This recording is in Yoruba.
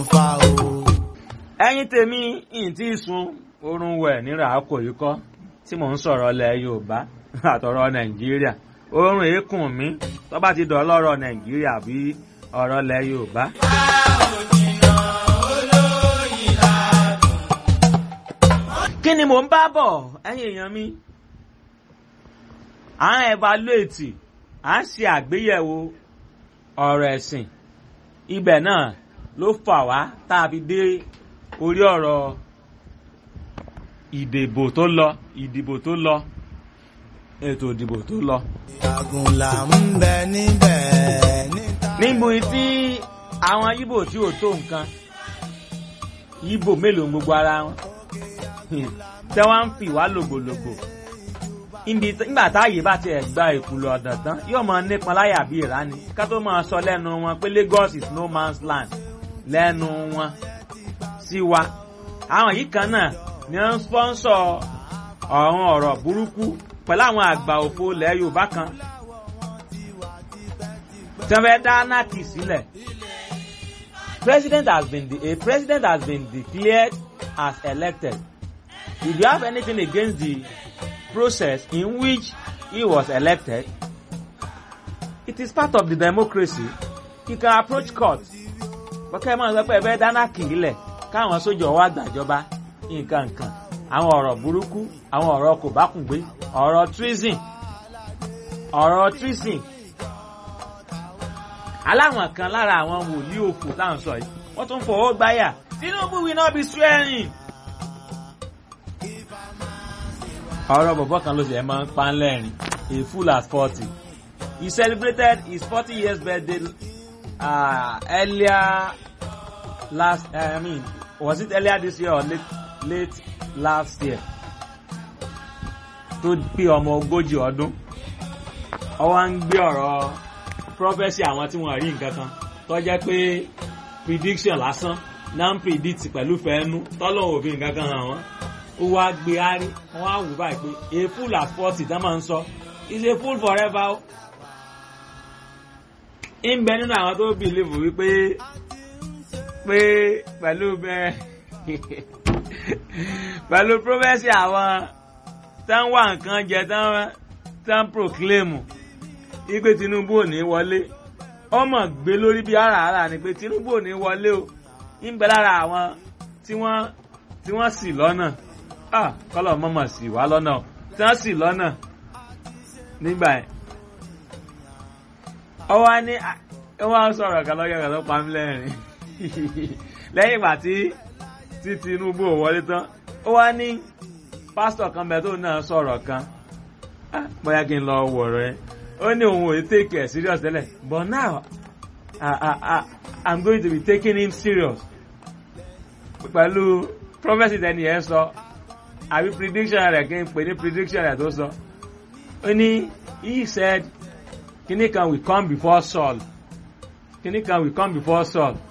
fa o. ẹ̀yin tèmi ìyìn tí ì sun oorun wẹ̀ nírà àkó yìí kọ́ tí mò ń sọ̀rọ̀ ilẹ̀ yorùbá àtọ̀rọ̀ nàìjíríà oorun èékún mi tó bá ti dọ̀ lọ́rọ̀ nàìjíríà bí ọ̀rọ̀ ilẹ̀ yorùbá. kí ni mò ń bá bọ̀ ẹ̀yin èèyàn mi à ń evaluate à ń ṣe àgbéyẹ̀wò ọ̀rọ̀ ẹ̀sìn ibẹ̀ náà ló fà wá tá a fi dé orí ọ̀rọ̀ ìdìbò tó lọ ìdìbò tó lọ ètò ìdìbò tó lọ. àgùnlà ń bẹ níbẹ̀ níta. níbo tí àwọn yíbò tí ò tó nǹkan yíbò mélòó ń gbogbo ara wọn tẹ wọn ń fi wá lògbòlògbò nígbà táàyè bá tiẹ̀ gba ìkùlọ̀ ọ̀dàn tán yóò máa nípọn láyà bí ìrání ká tó máa sọ lẹ́nu wọn pé Lagos is no man's land lẹ́nu wọn sí wa àwọn yìí kan náà ni wọ́n ń sponsor ọ̀run ọ̀rọ̀ burúkú pẹ̀lú àwọn àgbà òfo ilẹ̀ Yorùbá kan tí wọ́n fẹ́ dá anarchy sílẹ̀ president has been de- a president has been declared as elected if you have anything against the process in which he was elected it is part of the democracy you can approach court bọ́kẹ́ máa ń sọ pé ẹ fẹ́ dáná kìílẹ̀ káwọn sójà wá gbàjọba nǹkan nǹkan àwọn ọ̀rọ̀ burúkú àwọn ọ̀rọ̀ kò bá kùn gbé ọ̀rọ̀ treason ọ̀rọ̀ treason aláwọn kan lára àwọn wòlíì òkú tá à ń sọ yìí wọ́n tún fọwọ́ gbáyà Tinubu will not be swearing. ọ̀rọ̀ bọ̀bọ̀ kan ló ṣe ẹ̀ máa ń pa ń lẹ́rìn a fool at forty he celebrated his forty years birthday uh, earlier last uh, I mean was it earlier this year or late late last year tó pé ọmọ ogójì ọdún ó wá ń gbé ọ̀rọ̀ prophecy àwọn tí wọ́n rí nǹkan kan tó jẹ́ pé prediction lásán náà ń predict pẹ̀lú fẹ́ẹ́nu tọ́lọ́ òfin nǹkan kan hàn wọ́n ó wá gbé árí wọ́n á wù báyìí pé a fool at forty tá máa ń sọ is a fool forever o. ń bẹ nínú àwọn tó bìlíìfù wípé pé pẹ̀lú bẹ́ẹ̀ pẹ̀lú prophecy àwọn tán wà nǹkan jẹ tán tán proclaim wípé Tinubu ò ní wọlé ọmọ gbé lórí bí àràárà ni pé Tinubu ò ní wọlé o ń bẹ lára àwọn tí wọ́n tí wọ́n ṣì lọ́nà ah kọ́lọ̀ mọ́mọ́ sì wá lọ́nà tí wọ́n sì lọ́nà nígbà yẹn ọ wá ní ẹ wá sọ̀rọ̀ kan lọ́yọ̀ kan tó pa mí lẹ́rìn lẹ́yìn ìgbà tí tí Tinubu ò wọlé tán ó wá ní pásítọ̀ kan bẹ́ẹ̀ tó náà sọ̀rọ̀ kan bóyá kí n lọ wọ̀rọ̀ ẹ ó ní òun ò take it serious tẹ́lẹ̀ but now I, I, I, I'm going to be taking him serious pẹ̀lú prophecy tẹ́ni ẹ̀ sọ àbí prediction rẹ̀ kí n pè ní prediction rẹ̀ tó sọ ó ní he said kíní kan will come before Saul kíní kan will come before Saul